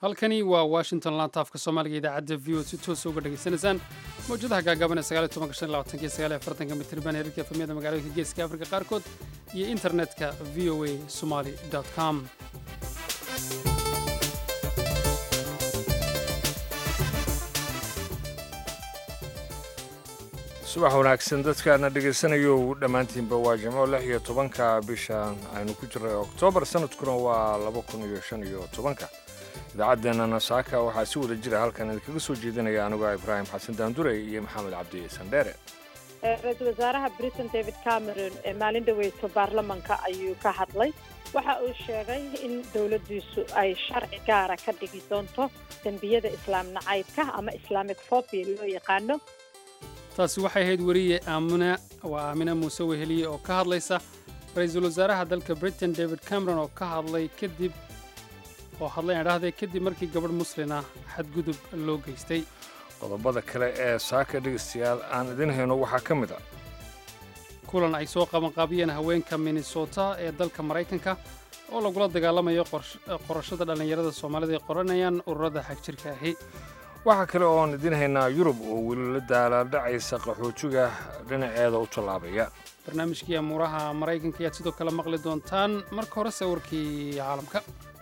halkani waa washington laantaafka soomaaliga idaacadda v o si toosa uga dhegaysanaysaan mawjadaha gaagaaban ee mitirban heerarka efamyada magaalooyinka geeska afrika qaarkood iyo internetka v o a somali com subax wanaagsan dadkaana dhegaysanayo dhammaantiinba waa jimco lix iyo tobanka bishan aynu ku jirnay oktoobar sanadkuna waa laba kun iyo shan iyo tobanka idaacaddeenana saaka waxaa si wada jira halkan idinkaga soo jeedinaya anigoo ibraahim xasan daandurey iyo maxamed cabdi sandheere ra-iisul wasaaraha britain david cameron ee maalin dhaweyto baarlamanka ayuu ka hadlay waxa uu sheegay in dowladdiisu ay sharci gaara ka dhigi doonto dembiyada islaam nacaybka ama islaamic fobia loo yaqaano taasi waxay ahayd weriye aamina waa aamina muuse weheliye oo ka hadlaysa ra-iisul wasaaraha dalka britain david cameron oo ka hadlay kadib oo hadlay aan dhahday kadib markii gabadh muslin ah xadgudub loo geystay qodobada kale ee saaka dhegaystayaal aan idin hayno waxaa ka mid a kulan ay soo qabanqaabiyeen haweenka minnesota ee dalka maraykanka oo lagula dagaalamayo qorashada dhallinyarada soomaalida ay qoranayaan ururada xagjirka ahi waxaa kale oon idin haynaa yurub oo weli la daalaadhacaysa qaxootiga dhinaceeda u tallaabaya barnaamijkii amuuraha maraykanka ayaad sidoo kale maqli doontaan marka hore sawirkii caalamka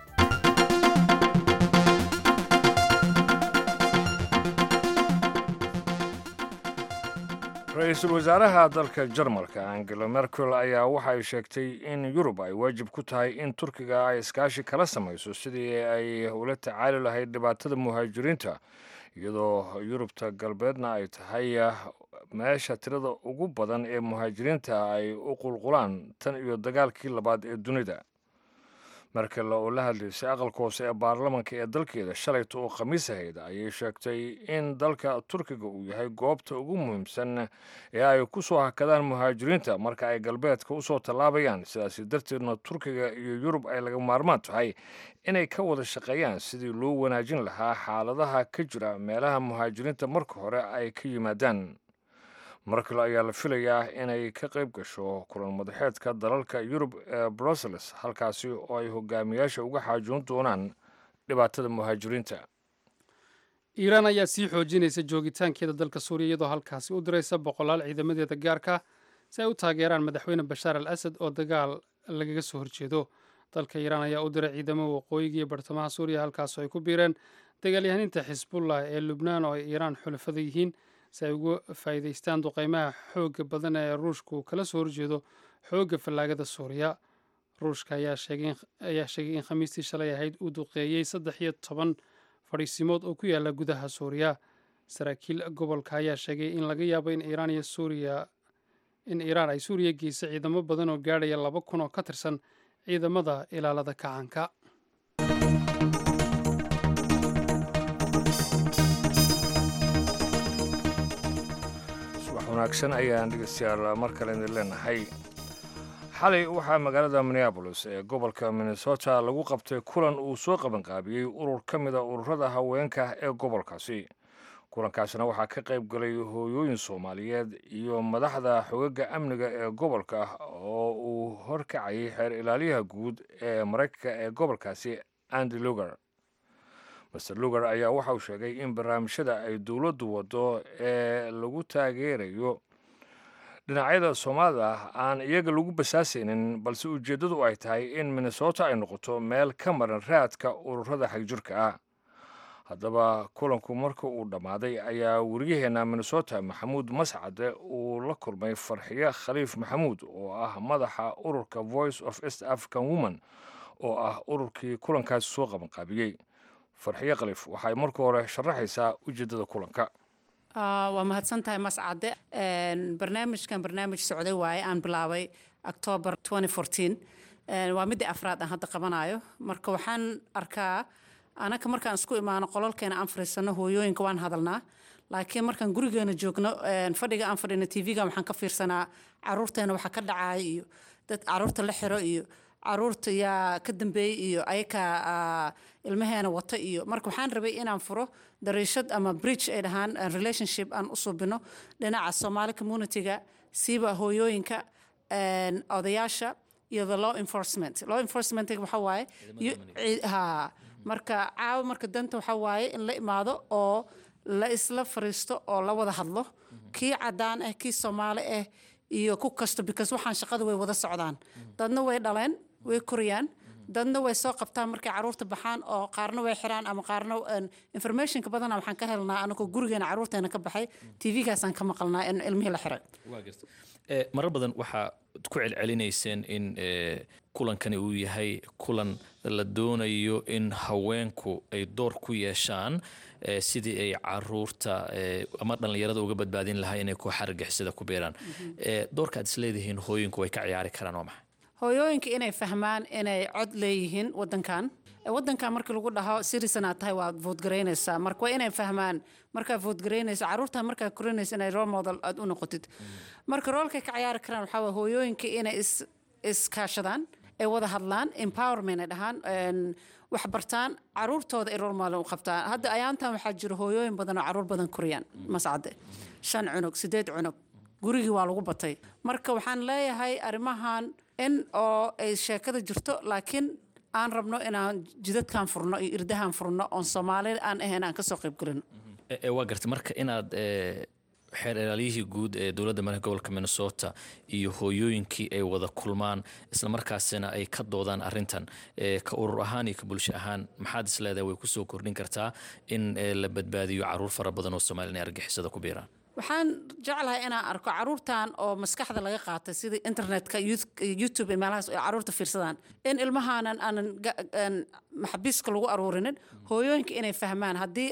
ra-iisul wasaaraha dalka jarmalka angela merkel ayaa waxa ay sheegtay in yurub ay waajib ku tahay in turkiga ay iskaashi kala samayso sidii ay ula tacaali lahayd dhibaatada muhaajiriinta iyadoo yurubta galbeedna ay tahay meesha tirada ugu badan ee muhaajiriinta ay u qulqulaan tan iyo dagaalkii labaad ee dunida merkel oo la hadlaysay aqalka hoose ee baarlamanka ee dalkeeda shalayta oo khamiis ahayd ayay sheegtay in dalka turkiga uu yahay goobta ugu muhiimsan ee ay ku soo hakadaan muhaajiriinta marka ay galbeedka u soo tallaabayaan sidaasi darteedna turkiga iyo yurub ay laga maarmaan tahay inay ka wada shaqeeyaan sidii loo wanaajin lahaa xaaladaha ka jira meelaha muhaajiriinta marka hore ay ka yimaadaan markale ayaa la filayaa inay ka qayb gasho kulan madaxeedka dalalka yurub ee brussels halkaasi oo ay hogaamiyaasha uga xaajoon doonaan dhibaatada muhaajiriinta iiraan ayaa sii xoojinaysa joogitaankeeda dalka suuriya iyadoo halkaasi u diraysa boqolaal ciidamadeeda gaarka si ay u taageeraan madaxweyne bashaar al asad oo dagaal lagaga soo horjeedo dalka iiraan ayaa u diray ciidamo waqooyiga iyo bartamaha suuriya halkaasoo ay ku biireen dagaalyahaninta xisbullah ee lubnaan oo ay iiraan xulafada yihiin si ay uga faa'iidaystaan duqaymaha xoogga badan ee ruushku kala soo horjeedo xoogga fallaagada suuriya ruushka ayaa sheegay in khamiistii shalay ahayd uu duqeeyey saddex iyo toban fadhiisimood oo ku yaala gudaha suuriya saraakiil gobolka ayaa sheegay in laga yaabo in iiraan iyo suuriya in iiraan ay suuriya geysay ciidamo badan oo gaadhaya laba kun oo ka tirsan ciidamada ilaalada kacaanka wanaagsan ayaan dhegeystayaal mar kale idin leenahay xalay waxaa magaalada minneabolis ee gobolka minnesota lagu qabtay kulan uu soo qabanqaabiyey urur ka mida ururada haweenka ee gobolkaasi kulankaasna waxaa ka qayb galay hooyooyin soomaaliyeed iyo madaxda xogaga amniga ee gobolka oo uu horkacayay xeer ilaaliyaha guud ee maraykanka ee gobolkaasi andy lugar master lugar ayaa waxa uu sheegay in barnaamijyada ay dowladdu waddo ee lagu taageerayo dhinacyada soomaalida aan iyaga lagu basaasaynin balse ujeeddadu ay tahay in minnesota ay noqoto meel ka maran raadka ururada xagjirka ah haddaba kulanku marka uu dhammaaday ayaa wariyaheenna minnesota maxamuud mascade uu la kulmay farxiye khaliif maxamuud oo ah madaxa ururka voice of east african woman oo ah ururkii kulankaasi soo qabanqaabiyey farxiye khaliif waxay marka hore sharaxaysaa ujeeddada kulanka waa mahadsan tahay mascade barnaamijkan barnaamij socday waaye aan bilaabay octoobar waa midii afraad aan hadda qabanayo marka waxaan arkaa anaka markaan isku imaano qolalkeena aan fariisano hooyooyinka waan hadalnaa laakiin markaan gurigeena joogno fadhiga aan fadhino tv-ga waxaan ka fiirsanaa caruurteena waxa ka dhacaya iyo dad caruurta la xiro iyo caruurta yaa ka dambeeyey iyo ayakaa ilmaheena wata iyo marka waxaan rabay inaan furo dariishad ama bridge ay dhahaan relationship aan u subino dhinaca somaali communityga siiba hooyooyinka odayaasha iyo the law enforcement law enforcement waxa waaye ha marka caawa marka danta waxaa waaye in la imaado oo la isla fariisto oo la wada hadlo kii cadaan ah kii soomaali ah iyo ku kasto because waxaan shaqada way wada socdaan dadna way dhaleen way koriyaan dadna way soo qabtaan markay caruurta baxaan oo qaarna way xiraan ama qaarna informationka badana waxaan ka helnaa anagoo gurigeena caruurteena ka baxay tvgaasaan ka maqalnaa in ilmihii la xiray marar badan waxaa ku celcelinayseen in kulankani uu yahay kulan la doonayo in haweenku ay door ku yeeshaan sidii ay caruurta ama dhallinyarada uga badbaadin lahaa inay ku xargixisada ku beeraan doorka aad isleedihiin hooyinku way ka ciyaari karaan waa maxay hooyooyinka inay fahmaan inay cod leeyihiin wadankan wadankan markii lagu dhaho sirisanaad tahay waad voodgaraynaysaa marka waa inay fahmaan markaa voodgaraynaysa caruurta markaa korinaysa inay role model aad u noqotid marka roolkay ka ciyaari karaan waxaa waa hooyooyinka inay is iskaashadaan ay wada hadlaan empowerment ay dhahaan wax bartaan caruurtooda ay role model u qabtaan hadda ayaantan waxaa jira hooyooyin badan oo caruur badan koriyaan mascade shan cunug sideed cunug gurigii waa lagu batay marka waxaan leeyahay arrimahan in oo ay sheekada jirto laakiin aan rabno inaan jidadkan furno iyo irdahan furno oon soomaali aan ahayn aan kasoo qayb gelino waa gartay marka inaad xeer ilaaliyihii guud ee dowladda madaxa gobolka minnesota iyo hooyooyinkii ay wada kulmaan islamarkaasina ay ka doodaan arintan ka urur ahaan iyo ka bulsho ahaan maxaad isleedahay way kusoo kordhin kartaa in la badbaadiyo caruur fara badan oo soomaliya inay argixisada ku biiraan waxaan jeclahay inaan arko caruurtan oo maskaxda laga qaatay sida internetka youtube meelahaas ay caruurta fiirsadaan in ilmahaanan aanan maxabiiska lagu aruurinin hooyooyinka inay fahmaan haddii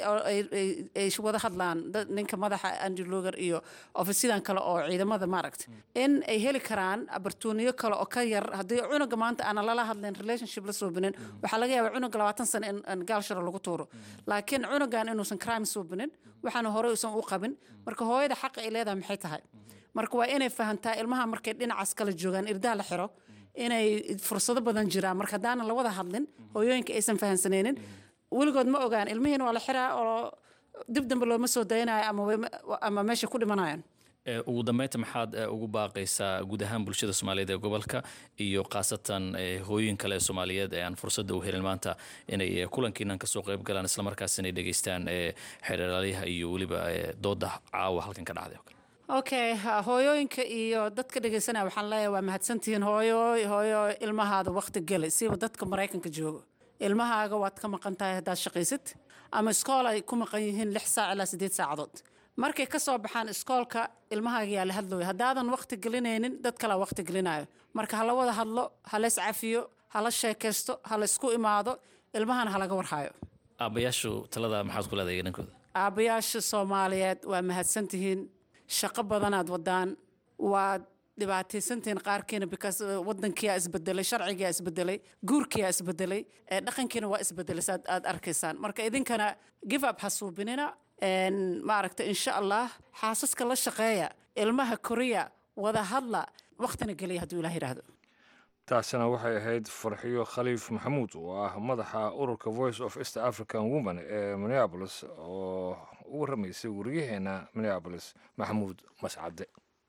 ay wada hadlaan ninka madaxa andrew loger iyo ofisyadan kale oo ciidamada maaragta in ay heli karaan abartuuniyo kale oo ka yar haddii cunuga maanta aanan lala hadlayn relationship la suubinin waxaa laga yaabaa cunuga labaatan sano in gaalsharo lagu tuuro laakiin cunugan inuusan crime suubinin waxaana horey usan u qabin marka hooyada xaqa ay leedahay maxay tahay marka waa inay fahantaa ilmaha markay dhinacaas kala joogaan irdaha la xiro inay fursado badan jiraan marka haddaanan la wada hadlin hooyooyinka aysan fahansanaynin weligood ma ogaan ilmihiina waa la xiraa oo dib dambe looma soo dayanayo ama meesha ku dhimanayaan ugu dambeynta maxaad ugu baaqaysaa guud ahaan bulshada soomaaliyeed ee gobolka iyo khaasatan hooyin kale ee soomaaliyeed ee aan fursadda u helin maanta inay kulankiinan kasoo qayb galaan islamarkaas inay dhegeystaan xeeralaalyaha iyo weliba dooda caawa halkan ka dhacday okay hooyooyinka iyo dadka dhegeysanaya waxaan leeyahay waa mahadsantihiin hooyo hooyo ilmahaada waqti geli siba dadka maraykanka joogo ilmahaaga waad ka maqan tahay haddaad shaqaysid ama iskool ay ku maqan yihiin lix saac ilaa siddeed saacadood markay ka soo baxaan iskoolka ilmahaaga yaa la hadlooya haddaadan waqti gelinaynin dad kalaa waqti gelinayo marka hala wada hadlo hala iscafiyo hala sheekaysto hala isku imaado ilmahana halaga warhayo aabbayaashu talada maxaad ku leedahay dhankooda aabbayaasha soomaaliyeed waa mahadsantihiin shaqo badanaad wadaan waad dhibaataysantihiin qaarkiina because wadankiyaa isbedelay sharcigiyaa isbedelay guurkiyaa isbedelay dhaqankiina waa isbedelay saad aad arkaysaan marka idinkana give up ha suubinina maaragta insha allah xaasaska la shaqeeya ilmaha koriya wada hadla waqtina geliya hadduu ilah yidhaahdo taasina waxay ahayd farxiyo khaliif maxamuud oo ah madaxa ururka voice of east african woman ee minneabolis oo u warramaysay wariyaheena minneabolis maxamuud mascade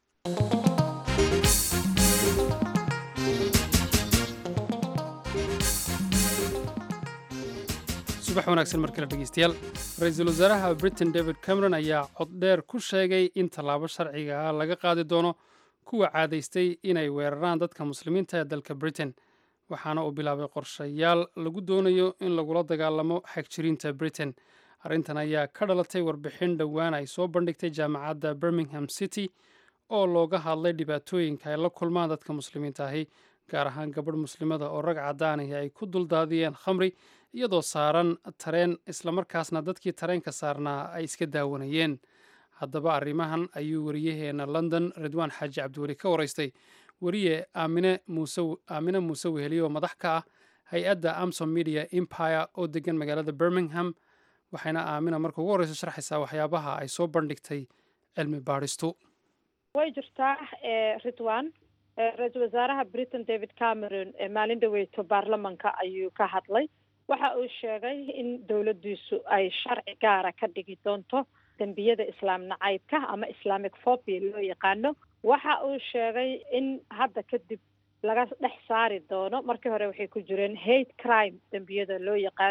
subax wanaagsan mar kale dhegeystayaal ra-iisul wasaaraha britain david cameron ayaa coddheer ku sheegay in tallaabo sharciga ah laga qaadi doono kuwa caadaystay inay weeraraan dadka muslimiinta ee dalka britain waxaana uu bilaabay qorshayaal lagu doonayo in lagula dagaalamo xagjiriinta britain arrintan ayaa ka dhalatay warbixin dhowaan ay soo bandhigtay jaamacadda birmingham city oo looga hadlay dhibaatooyinka ay la kulmaan dadka muslimiinta ahi gaar ahaan gabadh muslimada oo rag caddaanahi ay ku duldaadiyeen khamri iyadoo saaran tareen islamarkaasna dadkii tareenka saarnaa ay iska daawanayeen haddaba arrimahan ayuu wariyaheena london ridwaan xaaji cabdiweli ka waraystay weriye aamine muuse aamine muuse weheliye oo madax ka ah hay-adda amsom media empire oo degan magaalada birmingham waxayna aamina marka ugu horreysa sharxaysaa waxyaabaha ay soo bandhigtay cilmi baadhistu way jirtaa ridwan ra-iisul wasaaraha britain david cameron maalin dhaweyto baarlamanka ayuu ka hadlay waxa uu sheegay in dowladdiisu ay sharci gaara ka dhigi doonto dembiyada islaam nacaybka ama islamic phobia loo yaqaano waxa uu sheegay in hadda kadib laga dhex saari doono markii hore waxay ku jireen hate crime dembiyada loo yaqaano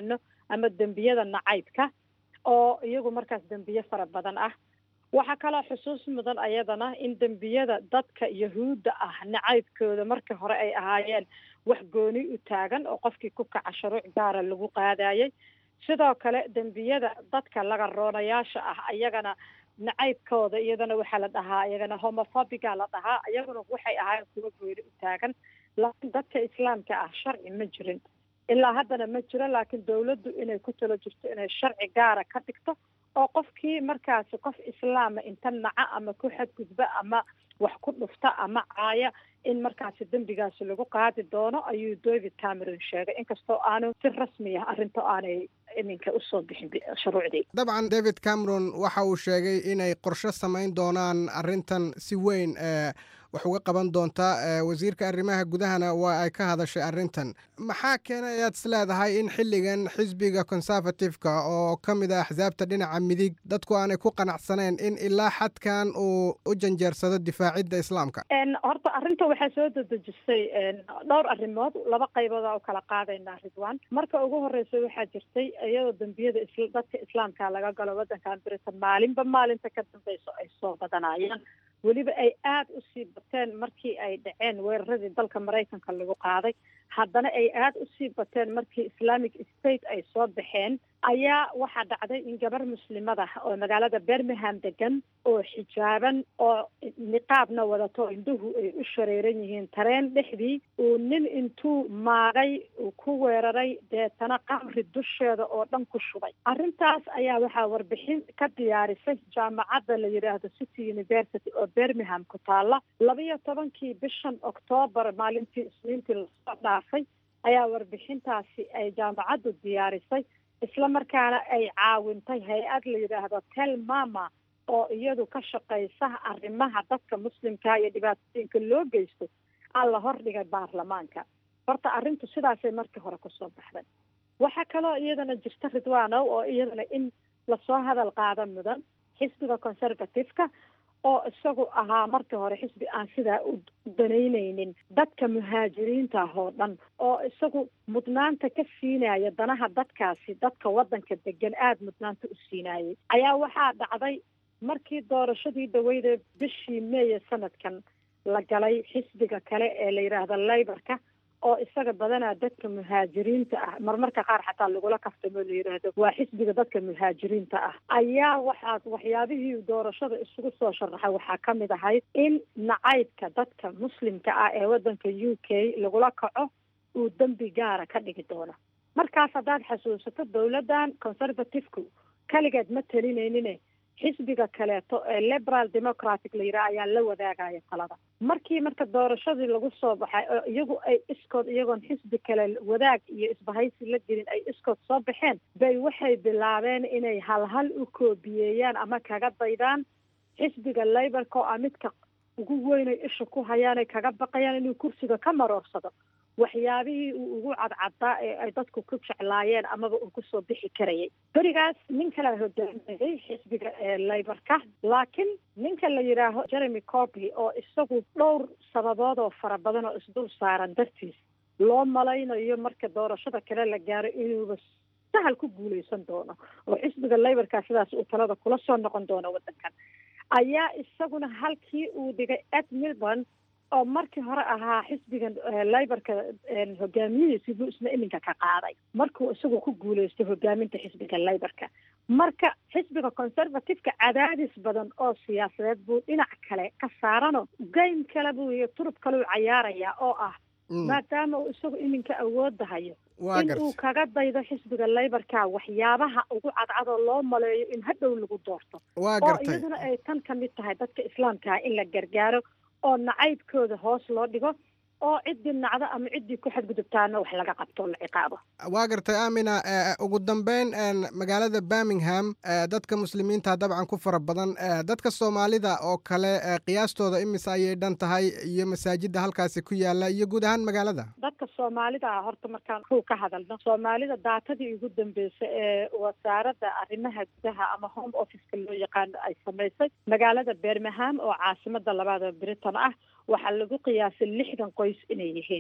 ama dembiyada nacaybka oo iyagu markaas dembiye fara badan ah waxaa kaloo xusuus mudan ayadana in dembiyada dadka yahuudda ah nacaybkooda markii hore ay ahaayeen wax gooni u taagan oo qofkii ku kaca shuruuc gaara lagu qaadayay sidoo kale dembiyada dadka laga roonayaasha ah ayagana nacaybkooda iyadana waxaa la dhahaa iyagana homophobiga la dhahaa iyaguna waxay ahaayeen kuwa gooni u taagan laakiin dadka islaamka ah sharci ma jirin ilaa haddana ma jiro laakiin dawladdu inay ku talo jirto inay sharci gaara ka dhigto oo qofkii markaasi qof islaama inta naca ama ku xadgudba ama wax ku dhufta ama caaya in markaasi dembigaasi lagu qaadi doono ayuu david cameron sheegay inkastoo aanu si rasmi ah arrinta aanay iminka usoo bixin shuruucdii dabcan david cameron waxa uu sheegay inay qorshe samayn doonaan arrintan si weyn wax uga qaban doontaa wasiirka arrimaha gudahana waa ay ka hadashay arrintan maxaa keenay ayaad is leedahay in xilligan xisbiga conservative-ka oo ka mid ah axsaabta dhinaca midig dadku aanay ku qanacsaneen in ilaa xadkan uu u janjeersado difaacidda islaamka horta arrinta waxaa soo dedejisay dhowr arrimood laba qaybooda u kala qaadaynaa ridwan marka ugu horeysa waxaa jirtay iyadoo dembiyada dadka islaamka laga galo waddankan britain maalinba maalinta ka dambeyso ay soo badanayaan weliba ay aada usii bateen markii ay dhaceen weeraradii dalka maraykanka lagu qaaday haddana ay aada usii bateen markii islamic state ay soo baxeen ayaa waxaa dhacday in gabar muslimada oo magaalada birmingham degan oo xijaaban oo niqaabna wadato indhuhu ay u shareeran yihiin tareen dhexdii uu nin intuu maagay uu ku weeraray deetana qamri dusheeda oo dhan ku shubay arrintaas ayaa waxaa warbixin ka diyaarisay jaamacadda la yidhaahdo city university oo birmingham ku taalla labiyo tobankii bishan oktoobar maalintii isniintii lasoo dhaafay ayaa warbixintaasi ay jaamacaddu diyaarisay isla markaana ay caawintay hay-ad la yidhaahdo tel mama oo iyadu ka shaqaysa arrimaha dadka muslimka iyo dhibaatooyinka loo geysto aan la hordhigay baarlamaanka horta arrintu sidaasay markii hore kusoo baxday waxaa kaloo iyadana jirta ridwanow oo iyadana in lasoo hadal qaada mudan xisbiga conservative-ka oo isagu ahaa markii hore xisbi aan sidaa u danaynaynin dadka muhaajiriinta ah oo dhan oo isagu mudnaanta ka siinaya danaha dadkaasi dadka waddanka degan aada mudnaanta u siinayay ayaa waxaa dhacday markii doorashadii dhaweyde bishii meeye sanadkan la galay xisbiga kale ee la yidhaahdo layborka oo isaga badanaa dadka muhaajiriinta ah marmarka qaar xataa lagula kaftamo la yidhaahdo waa xisbiga dadka muhaajiriinta ah ayaa waxaa waxyaabihii doorashada isugu soo sharaxay waxaa ka mid ahayd in nacaybka dadka muslimka ah ee waddanka u k lagula kaco uu dembi gaara ka dhigi doono markaas haddaad xasuusato dowladdan conservative-ku kaligeed ma talinaynin xisbiga kaleeto ee liberal democratic la yidhaha ayaa la wadaagaya talada markii marka doorashadii lagu soo baxay oo iyagu ay iskood iyagoon xisbi kale wadaag iyo isbahaysi la gelin ay iskood soo baxeen bay waxay bilaabeen inay halhal u koobiyeeyaan ama kaga daydaan xisbiga laborka oo ah midka ugu weynay isha ku hayaan ay kaga baqayaan inuu kursiga ka maroorsado waxyaabihii uu ugu cadcadaa ee ay dadku ku jeclaayeen amaba uu kusoo bixi karayay berigaas nin kalea hogaaminayay xisbiga layborka laakiin ninka la yidhaaho jeremy corby oo isagu dhowr sababood oo fara badan oo isdul saaran dartiis loo malaynayo marka doorashada kale la gaaro inuuba sahal ku guuleysan doono oo xisbiga layborka sidaas uu talada kula soo noqon doono waddankan ayaa isaguna halkii uu dhigay ed milburn oo markii hore ahaa xisbigan layborka hogaamiyihiisi buu isna iminka ka qaaday markuu isagu ku guuleysto hogaaminta xisbiga layborka marka xisbiga conservative-ka cadaadis badan oo siyaasadeed buu dhinac kale ka saarano game kale buu iyo turub kale u cayaarayaa oo ah maadaama uu isagu iminka awoodda hayo in uu kaga daydo xisbiga layborka waxyaabaha ugu cadcadoo loo maleeyo in hadhow lagu doorto oo iyaduna ay tan ka mid tahay dadka islaamkaa in la gargaaro oo nacaybkooda hoos loo dhigo oo ciddii nacdo ama ciddii ku xadgudubtaana wax laga qabto la ciqaabo waa gartay aamina ugu dambeyn magaalada birmingham dadka muslimiinta dabcan ku fara badan dadka soomaalida oo kale qiyaastooda imise ayay dhan tahay iyo masaajida halkaasi ku yaala iyo guud ahaan magaalada dadka soomaalida ah horta markaan kuu ka hadalno soomaalida daatadii ugu dambeysay ee wasaaradda arrimaha gudaha ama home officeka loo yaqaano ay samaysay magaalada birmingham oo caasimada labaada britain ah waxaa lagu qiyaasay lixdan qoys inay yihiin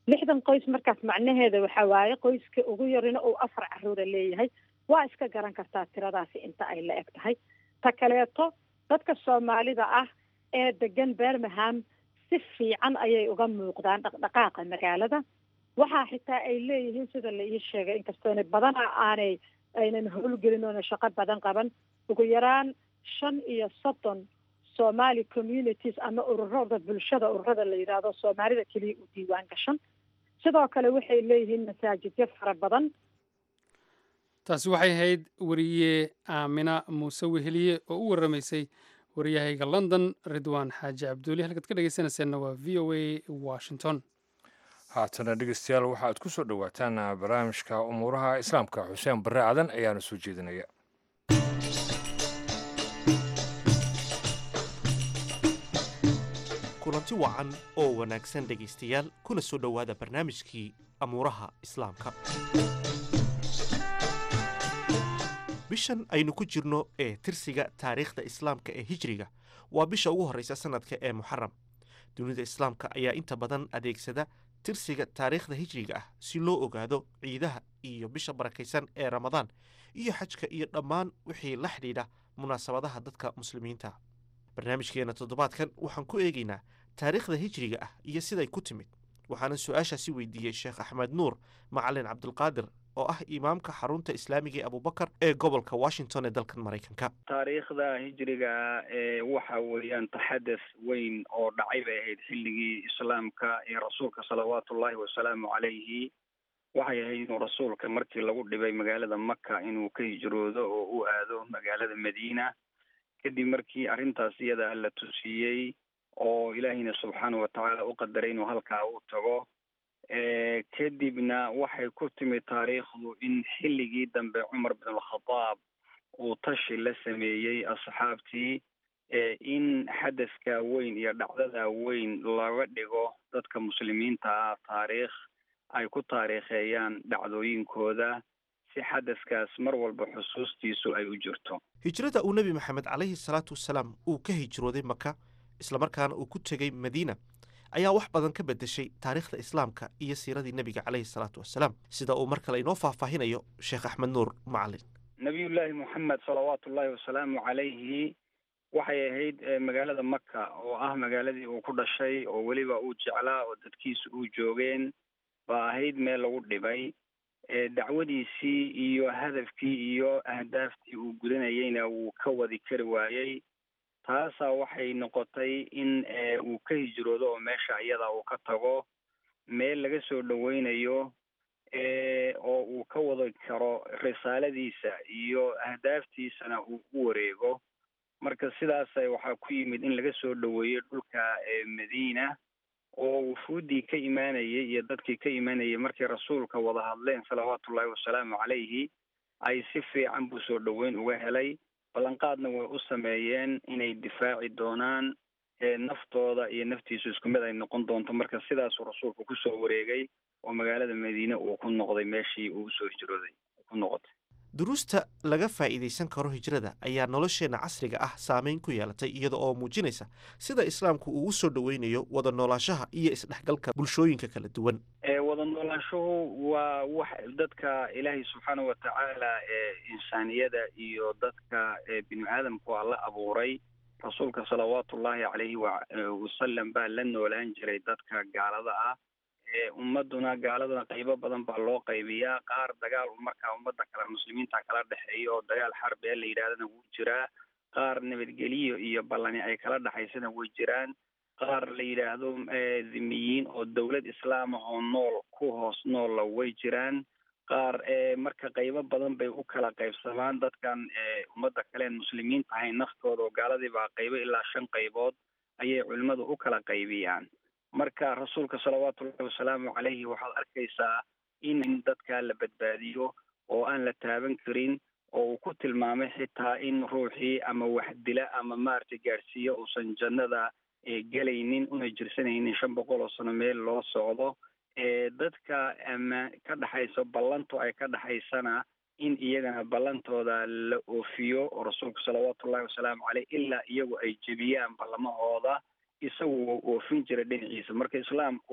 lixdan qoys markaas macnaheeda waxa waaye qoyska ugu yarina uu afar caruura leeyahay waa iska garan kartaa tiradaasi inta ay la eg tahay ta kaleeto dadka soomaalida ah ee degan bermingham si fiican ayay uga muuqdaan dhaqdhaqaaqa magaalada waxaa xitaa ay leeyihiin sida la ii sheegay inkastoona badanaa aanay aynan howlgelin oona shaqo badan qaban ugu yaraan shan iyo soddon somali communities ama ururada bulshada ururada la yidhaahdo soomaalida keliya u diiwaan gashan sidoo kale waxay leeyihiin masaajidyo fara badan taasi waxay ahayd weriye aamina muuse weheliye oo u warramaysay waryahayga london ridwaan xaaji cabduuli halkaad ka dhegeysanayseena waa v o a washington haatana dhegeystayaal waxaad ku soo dhowaataan barnaamijka umuuraha islaamka xuseen barre cadan ayaana soo jeedinaya kulanti wacan oo wanaagsan dhegaystayaal kuna soo dhowaada barnaamijkii amuuraha islaamka bishan aynu ku jirno ee tirsiga taariikhda islaamka ee hijriga waa bisha ugu horreysa sannadka ee muxaram dunida islaamka ayaa inta badan adeegsada tirsiga taariikhda hijriga ah si loo ogaado ciidaha iyo bisha barakaysan ee ramadaan iyo xajka iyo dhammaan wixii la xidhiidha munaasabadaha dadka muslimiinta barnaamijkeenna toddobaadkan waxaan ku eegaynaa taariikhda hijriga ah iyo siday ku timid waxaana su-aashaasi weydiiyey sheekh axmed nuur macalin cabdulqaadir oo ah imaamka xarunta islaamiga ee abubakar ee gobolka washington ee dalkan maraykanka taariikhda hijriga ee waxa weeyaan taxadus weyn oo dhacay bay ahayd xilligii islaamka ee rasuulka salawaatu ullaahi wasalaamu calayhi waxay ahayd inuu rasuulka markii lagu dhibay magaalada maka inuu ka hijroodo oo u aado magaalada madiina kadib markii arrintaas iyada la tusiiyey oo ilaahiyna subxaana watacaala u qadaray inuu halkaa u tago kadibna waxay ku timid taariikhdu in xilligii dambe cumar bin alkhadaab uu tashi la sameeyey asxaabtii in xadaska weyn iyo dhacdada weyn laga dhigo dadka muslimiinta ah taariikh ay ku taariikheeyaan dhacdooyinkooda si xadaskaas mar walba xusuustiisu ay u jirto hijrada uu nebi maxamed calayhi salaatu wasalaam uu ka hijrooday maka islamarkaana uu ku tegey madiina ayaa wax badan ka beddeshay taariikhda islaamka iyo siiradii nebiga calayhi salaatu wasalaam sida uu mar kale inoo faahfaahinayo sheekh axmed nuur macalin nabiyullaahi moxamed salawaatu ullaahi wasalaamu calayhi waxay ahayd magaalada maka oo ah magaaladii uu ku dhashay oo weliba uu jeclaa oo dadkiisa uu joogeen baa ahayd meel lagu dhibay dacwadiisii iyo hadafkii iyo ahdaaftii uu gudanayeyna wuu ka wadi kari waayey taasaa waxay noqotay in uu ka hijroodo oo meesha iyada uu ka tago meel laga soo dhoweynayo oo uu ka wadi karo risaaladiisa iyo ahdaaftiisana uu u wareego marka sidaasa waxaa ku yimid in laga soo dhoweeyo dhulka madiina oo wufuuddii ka imaanayay iyo dadkii ka imaanayay markay rasuulka wada hadleen salawaatu ullaahi wasalaamu calayhi ay si fiican buu soo dhoweyn uga helay ballanqaadna way u sameeyeen inay difaaci doonaan naftooda iyo naftiisu isku mid ay noqon doonto marka sidaasuu rasuulku kusoo wareegay oo magaalada madiine uu ku noqday meeshii uu usoo hijrooday ku noqotay duruusta laga faa'iidaysan karo hijrada ayaa nolosheenna casriga ah saameyn ku yeelatay iyada oo muujinaysa sida islaamku uu u soo dhoweynayo wada noolaanshaha iyo isdhexgalka bulshooyinka kala duwan wada noolaanshuhu waa wax dadka ilaahay subxaana watacaala ee insaaniyada iyo dadka bini aadamku alla abuuray rasuulka salawaatu ullaahi calayhi wasalam baa la noolaan jiray dadka gaalada ah ummaduna gaaladuna qaybo badan baa loo qaybiyaa qaar dagaal markaa ummadda kale muslimiinta kala dhexeeya oo dagaal xarbi ee la yidhahdana wuu jiraa qaar nabadgeliyo iyo ballani ay kala dhexaysana way jiraan qaar la yidhaahdo dhimiyiin oo dowlad islaama oo nool ku hoos noolla way jiraan qaar marka qaybo badan bay u kala qaybsamaan dadkan ummadda kaleen muslimiin tahay naftooda oo gaaladii baa qaybo ilaa shan qaybood ayay culimmadu u kala qaybiyaan marka rasuulka salawaatu ullahi wasalaamu calayhi waxaad arkaysaa in dadka la badbaadiyo oo aan la taaban karin oo uu ku tilmaamay xitaa in ruuxii ama wax dila ama maaragtay gaadhsiiyo uusan jannada gelaynin una jirsanaynin shan boqol oo sano meel loo socdo dadka ama ka dhexayso ballantu ay ka dhexaysana in iyagana ballantooda la oofiyo oo rasuulku salawaatu ullahi wasalaamu caleyh ilaa iyagu ay jebiyaan ballamahooda isagu wuu oofin jiray dhinaciisa marka islaamku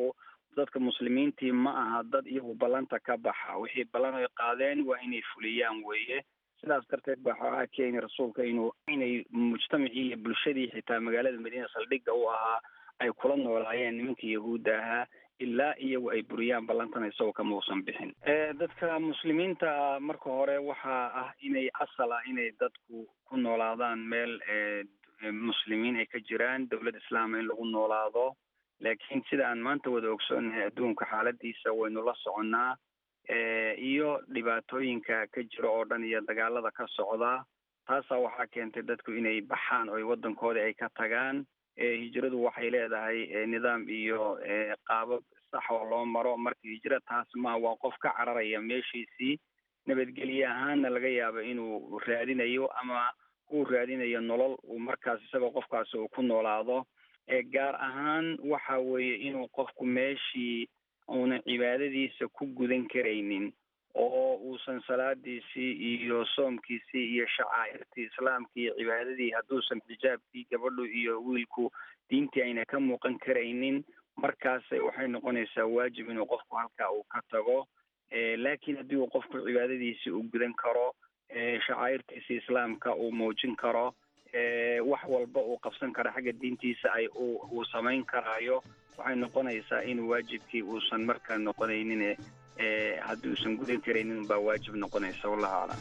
dadka muslimiintii ma aha dad iyagu ballanta ka baxa wixii ballan ay qaadeen waa inay fuliyaan weeye sidaas darteed baa waxaa keeni rasuulka inuu inay mujtamacii iyo bulshadii xitaa magaalada madiina saldhigga u ahaa ay kula noolaayeen nimankii yahuudda ahaa ilaa iyagu ay buriyaan ballantan isagoo kama uusan bixin dadka muslimiinta marka hore waxaa ah inay asal ah inay dadku ku noolaadaan meel muslimiin ay ka jiraan dowlad islaama in lagu noolaado laakiin sida aan maanta wada ogsoonahay adduunka xaaladiisa waynu la soconnaa iyo dhibaatooyinka ka jira oo dhan iyo dagaalada ka socda taasaa waxaa keentay dadku inay baxaan oo waddankoodii ay ka tagaan hijradu waxay leedahay nidaam iyo qaabab sax oo loo maro marka hijra taas ma waa qof ka cararaya meeshiisii nabadgelye ahaanna laga yaabo inuu raadinayo ama uu raadinayo nolol uu markaas isagoo qofkaasi uu ku noolaado gaar ahaan waxa weeye inuu qofku meeshii uunan cibaadadiisa ku gudan karaynin oo uusan salaadiisii iyo soomkiisii iyo shacaa'irtii islaamkii iyo cibaadadii hadduusan xijaabkii gabadhu iyo wiilku diintii ayna ka muuqan karaynin markaas waxay noqonaysaa waajib inuu qofku halkaa uu ka tago laakiin haddii uu qofku cibaadadiisii uu gudan karo shacaa'irtiisii islaamka uu muujin karo wax walba uu qabsan karo xagga diintiisa ay uu samayn karaayo waxay noqonaysaa in waajibkii uusan markaa noqonaynin haddii uusan gudan karaynin baa waajib noqonaysa wallahu aclam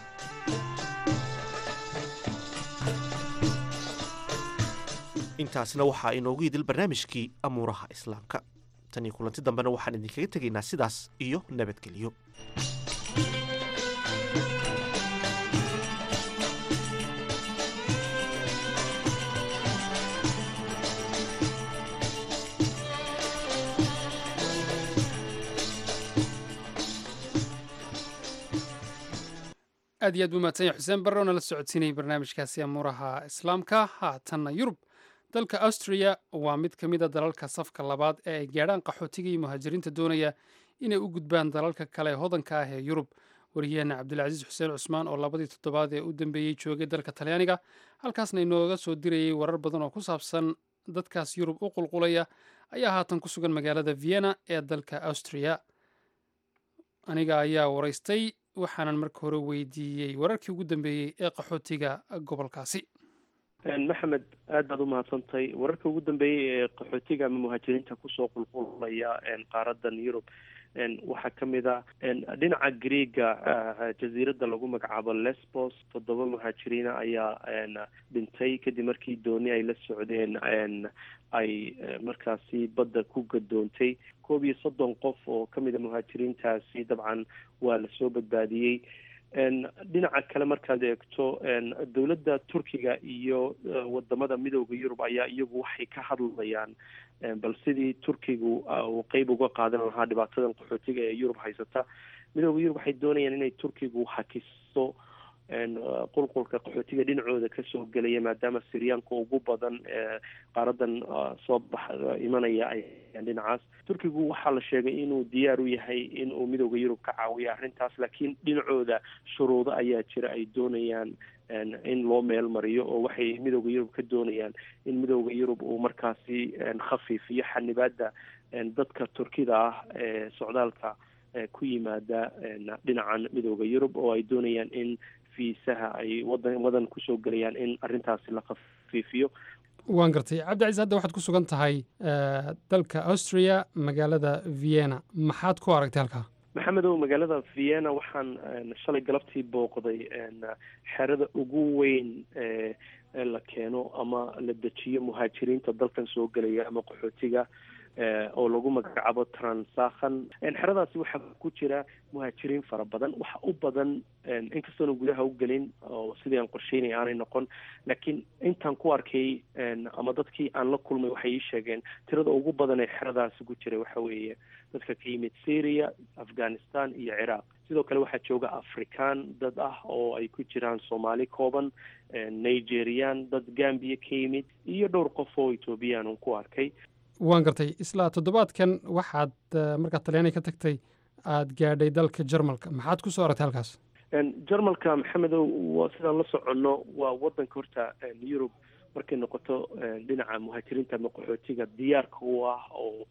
intaasna waxaa inoogu idil barnaamijkii amuuraha islaamka tan iyo kulanti dambena waxaan idinkaga tegaynaa sidaas iyo nabadgelyo aad iyo aad buu mahadsan yahay xuseen barre oo nala socodsiinayay barnaamijkaasi amuuraha islaamka haatanna yurub dalka austria waa mid ka mid a dalalka safka labaad ee ay gaadhaan qaxootiga iyo muhaajiriinta doonaya inay u gudbaan dalalka kale hodanka ah ee yurub wariyaheena cabdilcasiis xuseen cusmaan oo labadii toddobaad ee u dambeeyey joogay dalka talyaaniga halkaasna inooga soo dirayay warar badan oo ku saabsan dadkaas yurub u qulqulaya ayaa haatan ku sugan magaalada vienna ee dalka austria aniga ayaa waraystay waxaanan marka hore weydiiyey wararkii ugu dambeeyey ee qaxootiga gobolkaasi maxamed aad baad umahadsantahay wararka ugu dambeeyey ee qaxootiga ama muhaajiriinta kusoo qulqulaya qaaradan yurub waxaa kamid a dhinaca greega jaziirada lagu magacaabo lesbos toddoba muhaajiriina ayaa dhintay kadib markii dooni ay la socdeen ay markaasi badda ku gadoontay koob iyo soddon qof oo kamid a muhaajiriintaasi dabcan waa lasoo badbaadiyey dhinaca kale markaad eegto dowladda turkiga iyo wadamada midooda yurub ayaa iyagu waxay ka hadlayaan bal sidii turkigu uu qeyb uga qaadan lahaa dhibaatadan qaxootiga ee yurub haysata midooda yurub waxay doonayaan inay turkigu hakiso qulqulka qaxootiga dhinacooda kasoo gelaya maadaama siryaanka ugu badan ee qaaradan soo bax imanaya ay dhinacaas turkigu waxaa la sheegay inuu diyaar u yahay in uu midooda yurub ka caawiyo arrintaas laakiin dhinacooda shuruudo ayaa jira ay doonayaan in loo meel mariyo oo waxay midooda yurub ka doonayaan in midooda yurub uu markaasi khafiifiyo xanibaada dadka turkida ah ee socdaalka ku yimaada dhinacan midooda yurub oo ay doonayaan in fiisaha ay wadan wadan kusoo gelayaan in arrintaasi la khafiifiyo waan gartay cabdicasiis hadda waxaad ku sugan tahay dalka austria magaalada vienna maxaad ku aragtay halkaa maxamedow magaalada vienna waxaan shalay galabtii booqday xerada ugu weyn ee la keeno ama la dejiyo muhaajiriinta dalkan soo gelaya ama qaxootiga oo lagu magacaabo transakhan xeradaasi waxaa ku jira muhaajiriin fara badan waxa u badan inkastoona gudaha u gelin oo sidii aan qorsheynay aanay noqon laakiin intaan ku arkay ama dadkii aan la kulmay waxay ii sheegeen tirada ugu badan ee xeradaasi ku jiray waxa weeye dadka ka yimid syria afghanistan iyo ciraaq sidoo kale waxaa jooga afrikaan dad ah oo ay ku jiraan soomaali kooban nigerian dad gambia ka yimid iyo dhowr qof oo ethoobiyan un ku arkay waan gartay isla toddobaadkan waxaad markaad talyaaniga ka tagtay aada gaadhay dalka jarmalka maxaad ku soo aragtay halkaas jarmalka maxamedow sidaan la soconno waa wadanka horta yurub markay noqoto dhinaca muhaajiriinta ama qaxootiga diyaarka u ah oo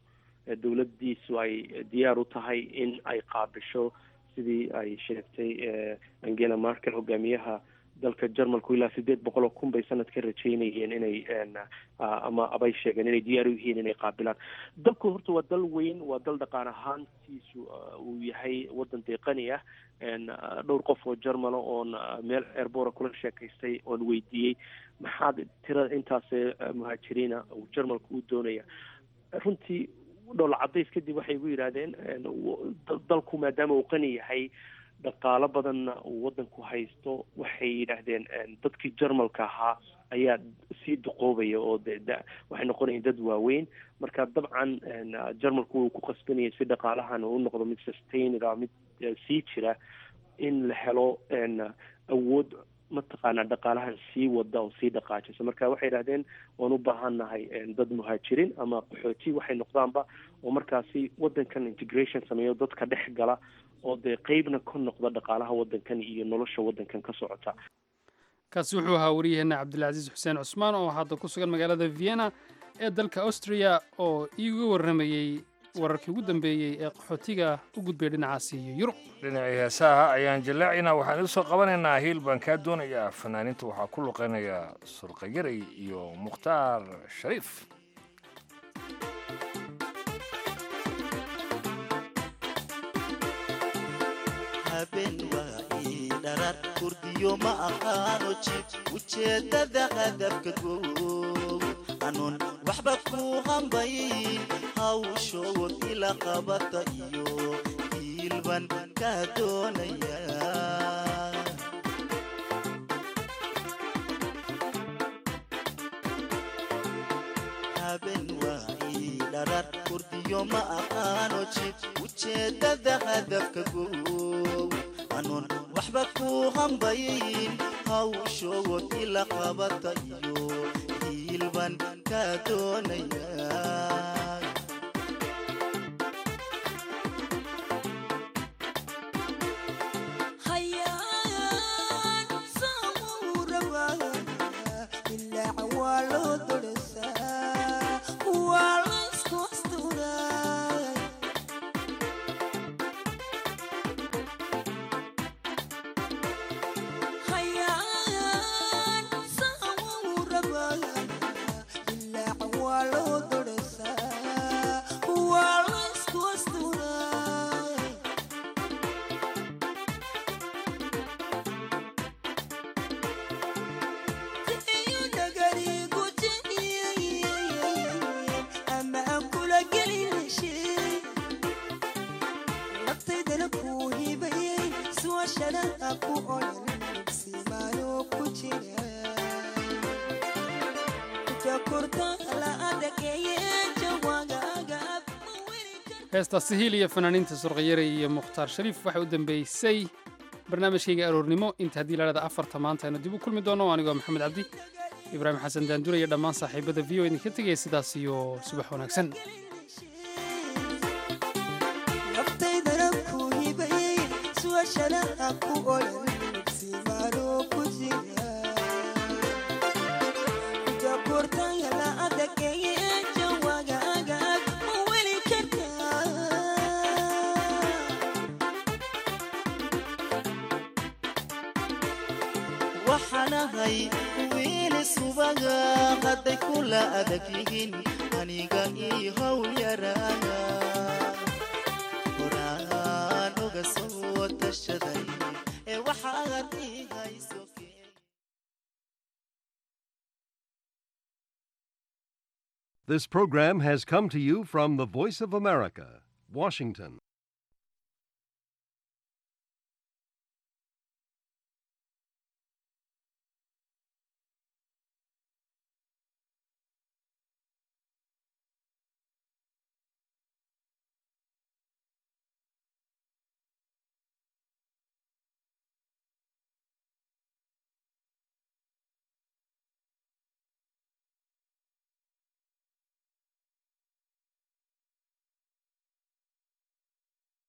dowladdiisu ay diyaar u tahay in ay qaabisho sidii ay sheegtay angela markel hogaamiyaha dalka jarmalku ilaa sideed boqol oo kun bay sanadka rajeynayeen inay ama abay sheegeen inay diyaar u yihiin inay qaabilaan dalku horta waa dal weyn waa dal dhaqaan ahaantiisu uu yahay wadan deeqani ah dhowr qof oo jarmala oon meel airbora kula sheekaystay oon weydiiyey maxaad tirada intaas muhaajiriina uu jarmalku u doonaya runtii dhowla cadays kadib waxay igu yidhaahdeen dalku maadaama uu qani yahay dhaqaalo badanna uu wadanku haysto waxay yidhaahdeen dadkii jarmalka ahaa ayaa sii duqoobaya oo de da waxay noqonayeen dad waaweyn marka dabcan jarmalku wuu ku qasbanayay si dhaqaalahan u noqdo mid sustainada mid sii jira in la helo awood mataqaanaa dhaqaalahan sii wada oo sii dhaqaajisa marka waxay yidhahdeen waan u baahannahay dad muhaajiriin ama qaxooti waxay noqdaanba oo markaasi wadankan integration sameeyo dadka dhex gala oo dee qeybna ka noqda dhaqaalaha wadankan iyo nolosha wadankan ka socota kaasi wuxuu ahaa waryaheena cabdilcasiis xuseen cusmaan oo hadda ku sugan magaalada vienna ee dalka austria oo iiga warramayey wararkii ugu dambeeyey ee qaxootiga u gudbay dhinacaasi iyo yurub dhinacii heesaha ayaan jallaacinaa waxaan idin soo qabanaynaa hiil baan kaa doonayaa fanaaniinta waxaa ku luqeynaya surqayaray iyo mukhtaar shariif kurdiyo ma aqaano jib ujeeddada hadafka goow anuun waxba ku hambayn hawshood ila qabata iyo hiilban kaa doonaya haben waai dharar kurdiyo ma aqaano jib ujeeddada hadafka goow anuun waxba ku hambayn hawshood ila qabata iyo hiilban kaa doonaya heestaasi hiil iyo fanaaniinta surqayaray iyo mukhtaar shariif waxay u dambeysay barnaamijkayga aroornimo inta haddii laadhada afarta maanta aynu dib u kulmi doono anigoo maxamed cabdi ibraahim xasan daandura iyo dhammaan saaxiibada v o idinka tegaya sidaas iyo subax wanaagsan waxaanahay wiili subaga hadday kula adag yihiin aniga ii howl yaraaga horaan oga soo tashaday ee waxaad ii hayso This program has come to you from the Voice of America, Washington.